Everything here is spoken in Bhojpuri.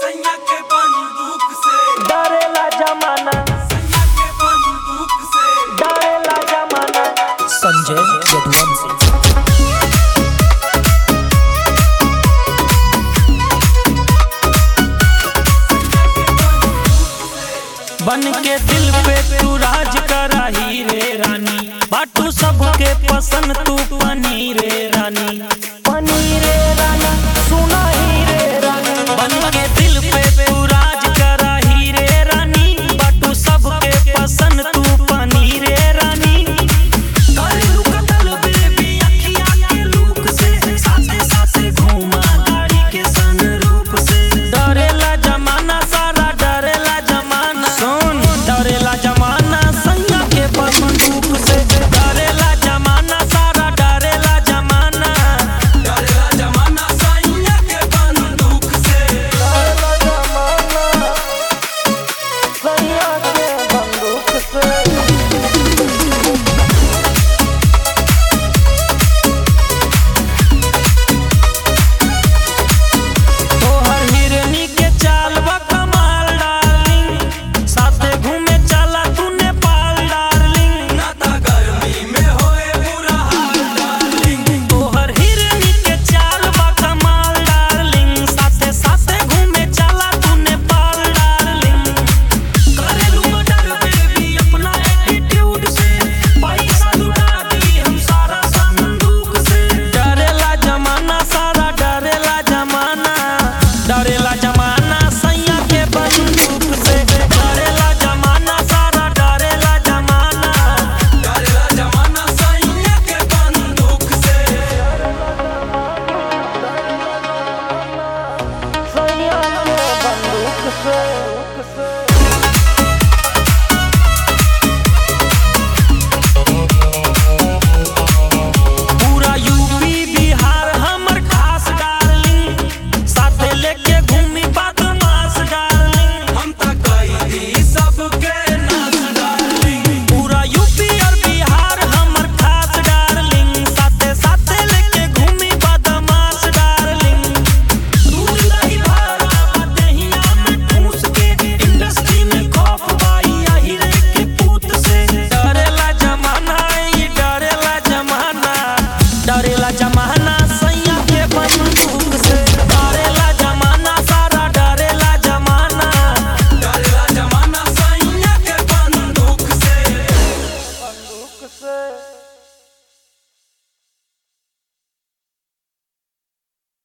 सैया के बंदूक से डरेला जमाना सैया के बंदूक से डरेला जमाना संजय यदुवंशी बन के दिल पे तू राज करा ही रे रानी बाटू सबके पसंद तू पनी रे रानी पनी रे रानी सुना ही रे रानी बन के दिल पे तू राज करा ही रे रानी बाटू सबके पसंद तू पनी रे रानी करेलू कतल बेबी अखिया के लूक से साथे साथे घूमा गाड़ी के सनरूप से डरेला जमाना सारा डरेला जमाना सुन डरेला जमाना सैया के बंदूक से डरेला जमाना सारा डरेला जमाना डरेला जमाना सैया के बंदूक से डरेला जमाना सैया के बंदूक से तोहर हिरनी के चाल बा कमाल डार्लिंग साथे घूमे चला तू नेपाल डार्लिंग नाता गर्मी में होए बुरा हाल डार्लिंग तोहर हिरनी के चाल बा कमाल डार्लिंग साथे साथे घूमे चला तू नेपाल डार्लिंग करेलू मर्डर बेबी अपना एटीट्यूड से पैसा लुटा दी हम सारा संदूक से डरेला जमाना सारा डरेला जमाना डरेला जमाना सैया के बंदूक से डरेला जमाना सारा डरेला जमाना डरेला जमाना सैया के बंदूक से सैया के बंदूक से